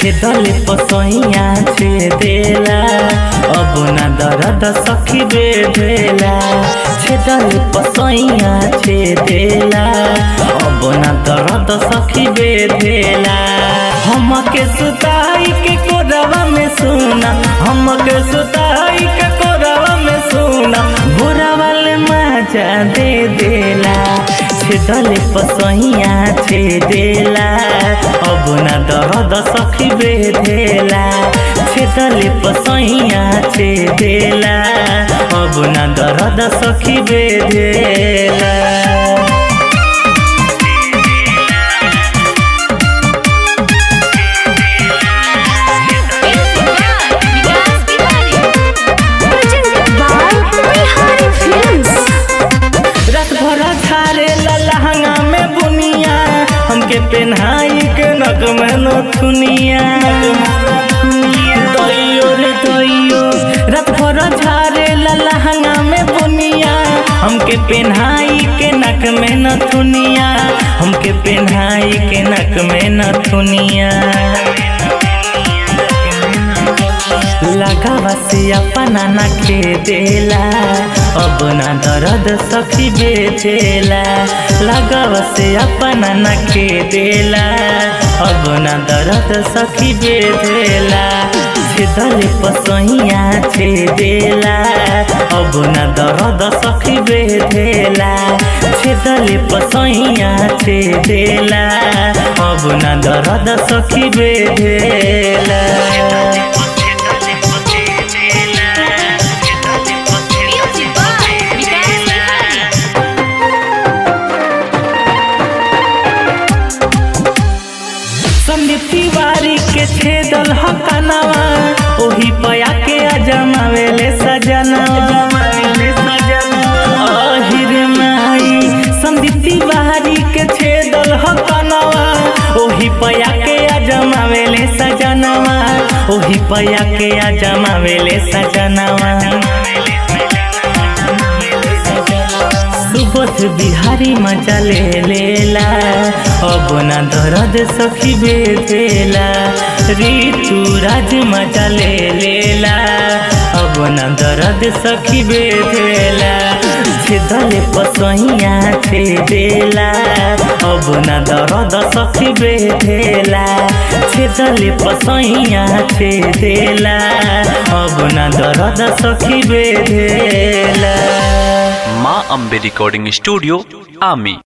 छेदले पसैया छेदेला अब ना दर्द सखी बेधेला छेदले पसैया छेदेला अब ना दर्द सखी बेधेला हमके सुताई के कोरवा में सुना हमके सुताई के कोरवा में सुना भोरा वाले मजा दे देला छेदले पसैया छेदेला अब ना दर्द सखी बेधेला छेदले पसैया छेदेला अब ना दर्द सखी बेधेला विकास Bihari presented by Bihari Films. रात भर झारे लहंगा में बुनिया हमके पेन्हाई के नक में नथुनिया दैयो रे दैयो रात भर झारे लहंगा में बुनिया हमके पेन्हाई के नक में नथुनिया हमके पेन्हाई के नक में नथुनिया लगावा से अपना न देला अब ना दर्द सखी बेचेला लगावा से अपना न देला अब ना दर्द सखी बेचेला छेदले पसैया छेदेला अब ना दर्द सखी बेधेला छेदले पसैया छेदेला अब ना दर्द सखी बेधेला Music by विकास बिहारी संदीप तिवारी के छेदल हकनवा ओही पया के अजमावेले सजनवा अहिर माई संदीप तिवारी के छेदल हकनवा ओही पया के अजमावेले सजनवा ओही पया के अजमावेले सजनवा सुबोध बिहारी मजा ले लेला अब ना दर्द सखी बेधेला ऋतु राज मजा ले लेला अब ना दर्द सखी बेधेला छेदले पसैया छेदेला अब ना दर्द सखी बेधेला छेदले पसैया छेदेला अब ना दर्द सखी बेधेला माँ अम्बे रिकॉर्डिंग स्टूडियो आमी